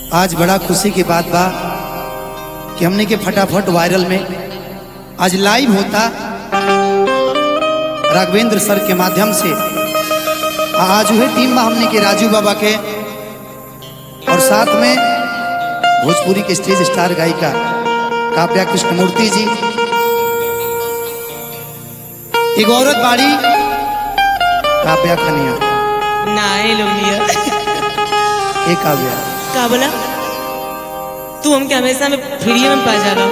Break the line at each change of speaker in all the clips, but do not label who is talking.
आज बड़ा खुशी की बात बा कि हमने के फटाफट वायरल में आज लाइव होता राघवेंद्र सर के माध्यम से आज हुए टीम बा हमने के राजू बाबा के और साथ में भोजपुरी के स्टेज स्टार गायिका काव्या कृष्णमूर्ति जी एक औरत बाड़ी काव्या खनिया
ना ये लोग लिया
एक काव्या
का बोला तू हमके हमेशा में फ्री में पा जाला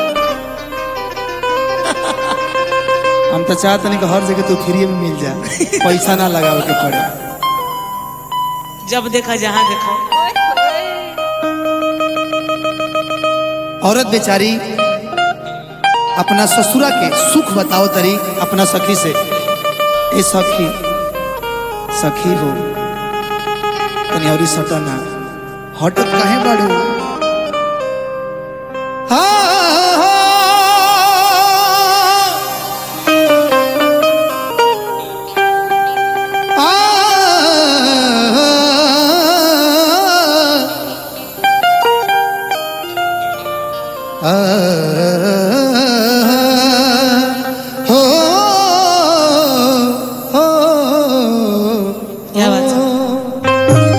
हम तो चाहते नहीं कि हर जगह तू फ्री में मिल जा पैसा ना लगावे के पड़े
जब देखा जहाँ देखा
औरत बेचारी अपना ससुरा के सुख बताओ तरी अपना सखी से ए सखी सखी हो तनी औरी सटना हटत काहे बाड़ू हा, हा, हा, हो हो
क्या बात है?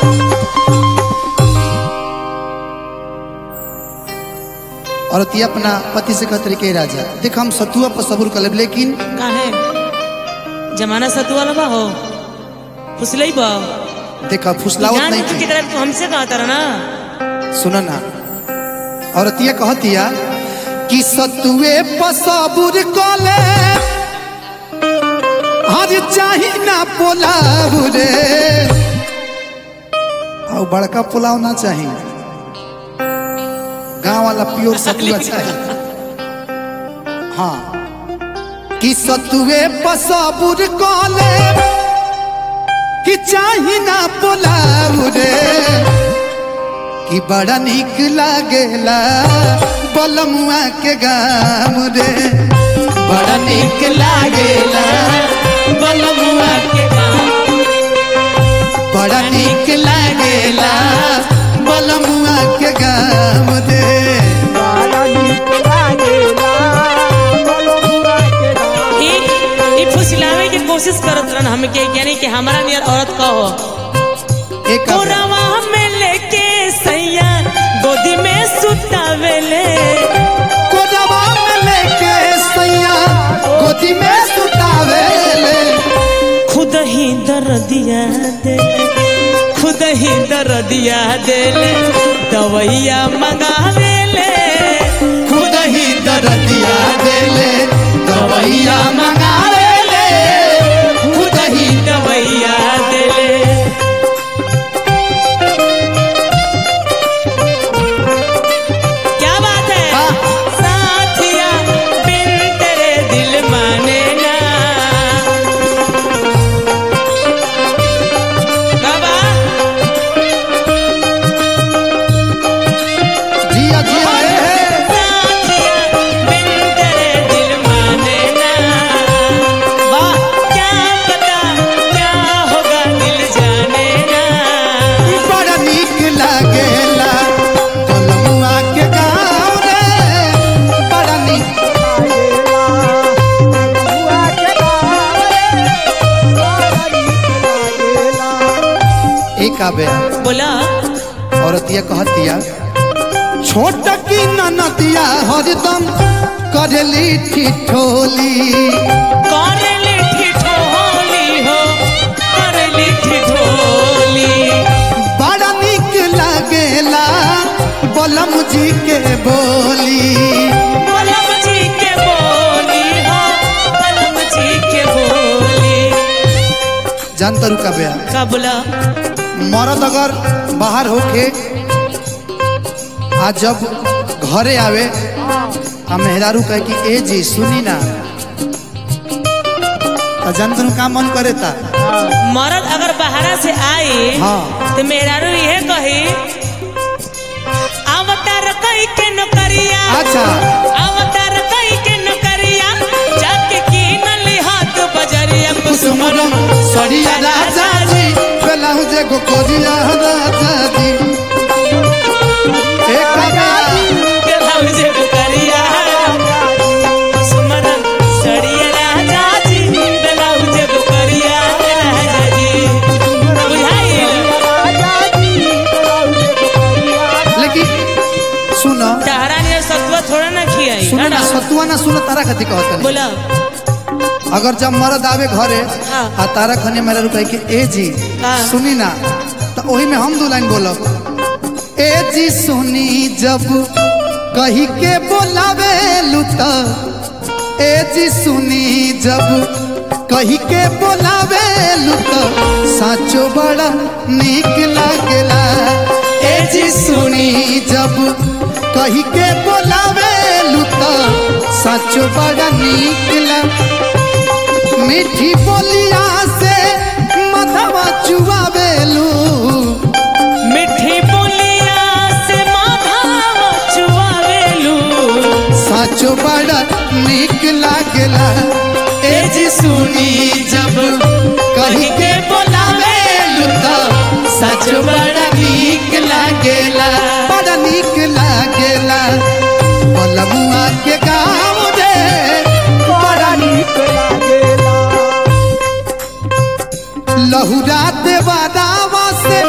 औरत ये अपना पति से कहते के राजा देख हम सतुआ पर सबूर कर लेब लेकिन
का है जमाना सतु वाला बा हो फुसलई बा
देखा फुसलावत
जान
नहीं
बुझ के
थी
तरह तू हमसे कहा तारा ना
सुना ना औरत ये कहतिया कि सतुए पर सबूर कर ले हर चाही ना पोलाव रे और बड़का पुलाव ना चाहिए गांव वाला प्योर सतुआ चाहिए हाँ कि सतुए पसाबुर कले कि चाही ना पोलाव रे कि बड़ा निक लागेला बलमुआ के गाम रे बड़ा निक लागेला
बलमुआ के गाँव
बड़ा निक लागेला बलमुआ के गाम रे
ई ई फुसलावे की कोशिश करत रहन हमके यानी कि हमारा नियर औरत का हो
एक
कोरावा में लेके सैया गोदी में सुतावेले
कोजवा में लेके सैया गोदी में सुतावेले
खुद ही दर्दिया देले खुद ही दर्दिया देले दवैया मंगावेले
खुद ही दर्दिया देले दवैया मंगावेले खुद ही
दवैया देले क्या बात है
हाँ।
साथिया बिन तेरे दिल माने ना बाबा
जिया जिया हे हे
साथिया बिन तेरे दिल माने ना वाह क्या पता क्या होगा दिल जाने ना
बड़ा नीक लागेला बलमुआ के गाँव रे बड़ा नीक एक आबे
बोला
औरत ये कहतिया छोट की ननतिया हरदम करली ठिठोली
कर लिठी ठोली हो कर लिठी ठोली
बड़ा निक लागेला बलम जी के बोली
बलम जी के बोली हो बलम जी के बोली
जानता रुका बया
का बोला
मरद अगर बाहर होके आ जब घरे आवे आ मेहरारू कहे कि ए जी सुनी ना तो जानता रू का मन करे ता
मर्द अगर बाहरा से आए
हाँ।
तो मेहरारू ये कही अवतार कई के नौकरिया
अच्छा
अवतार कई के नौकरिया जाके की नली हाथ बजरिया
कुसुमरम सरिया राजा जी बेलाहु जे गो कोरिया राजा जी ए काका
ब्लाउज करिया सुमरन सड़िया राजा जी ब्लाउज करिया राजा जी बुझाइल
लेकिन सुनो
तारा ने सत्वा थोड़ा ना खियाई
सुनो ना सतुआ ना सुनो तारा कथी कहत नहीं
बोला
अगर जब मर्द आवे घरे
हाँ।
आ तारा खने मेरा रुपए के ए जी
हाँ।
सुनी ना तो वही में हम दो लाइन बोलब ए जी सुनी जब कही के बोलावे लुता ए जी सुनी जब कही के बोलावे लुता साचो बड़ा निक लागला ए जी सुनी जब कही के बोलावे लुता साचो बड़ा निक लागला मीठी बोलिया से मधवा चुआवेलू
मिठी बोलिया से माथा चुआवेलू
साचो बड़ा निक लागला ए जी सुनी जब कही के बोलावेलू तो साचो बड़ा निक लागेला बड़ा निक लागेला बलमुआ के गाँव रे बड़ा लहुरा देवादावा से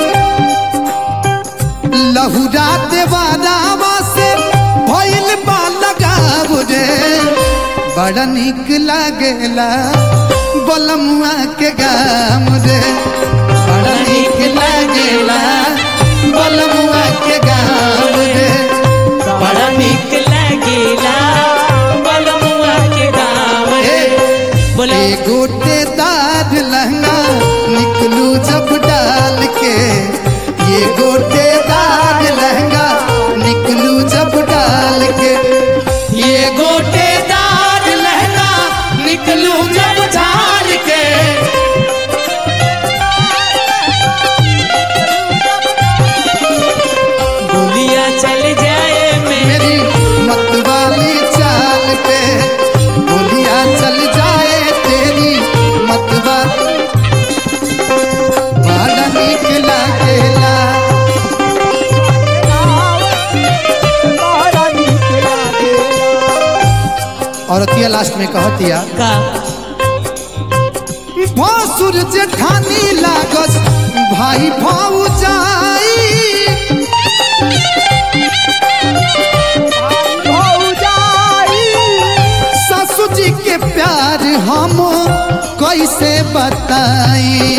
लहुरा देवादावा से भइल बा लगाव रे बड़ा निक लागेला बलमुआ के गाम रे बड़ा निक लागेला बलमुआ के गाम रे बड़ा निक
निक लगेला बलमुआ के गाँव
ए,
बोला
ए गोटे दाद लहंगा निकलू जब डाल के ये गोटे दाद लहंगा निकलू जब डाल के ये गोटे दाद लहंगा निकलू जब झाल के
गोलियां चल जाए मैं
मेरी मतवाली चाल पे गोलियां चल जाए तेरी मतवाली बड़ा निक लागेला औरतिया लास्ट में कहतिया
का
भसुर जेठानी लागस भाई भाऊ जाई ससुर जी के प्यार हम कैसे बताई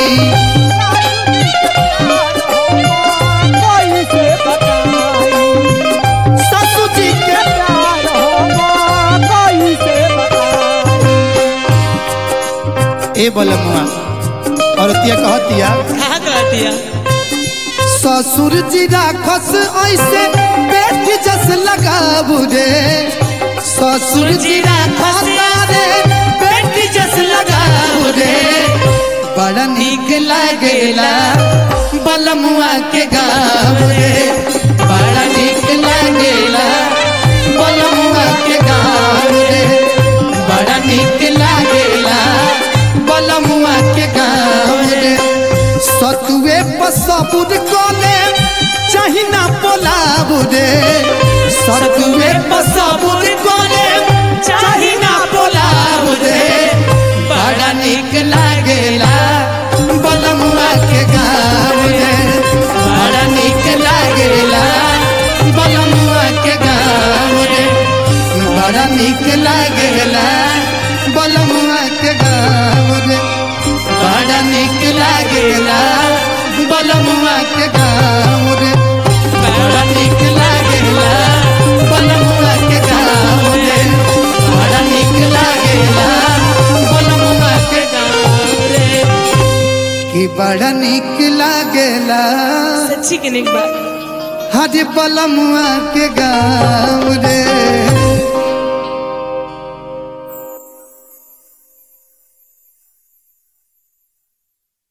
ससुर जी के ए बलमुआ औरतिया कहतिया
कहा कर दिया
ससुर जी राखस ऐसे पेट जस लगाबू रे ससुर जी राखस रे पेट जस लगाबू रे बड़ा निक लागेला बलमुआ के गाँव रे बड़ा निक लागेला बलमुआ के गाँव रे बड़ा निक लागेला बलमुआ के गाँव रे सतुए पसबुद कोले चाही ना पोलाबु रे सतुए पसबुद कोले चाही ना पोलाबु रे बड़ा निक लागेला बलमुआ के गाँव रे बड़ा निक लागेला बलमुआ के गाँव रे बड़ा निक लागेला बलमुआ के गाँव रे बड़ा निक लागेला बलमुआ के गाँव रे बड़ा निक लागेला बलमुआ के गाँव रे बड़ा निक लागेला बलमुआ के
गाँव रे
कि बड़ा निक लागेला
सच्ची के निक बात
हरे बलमुआ के गाँव रे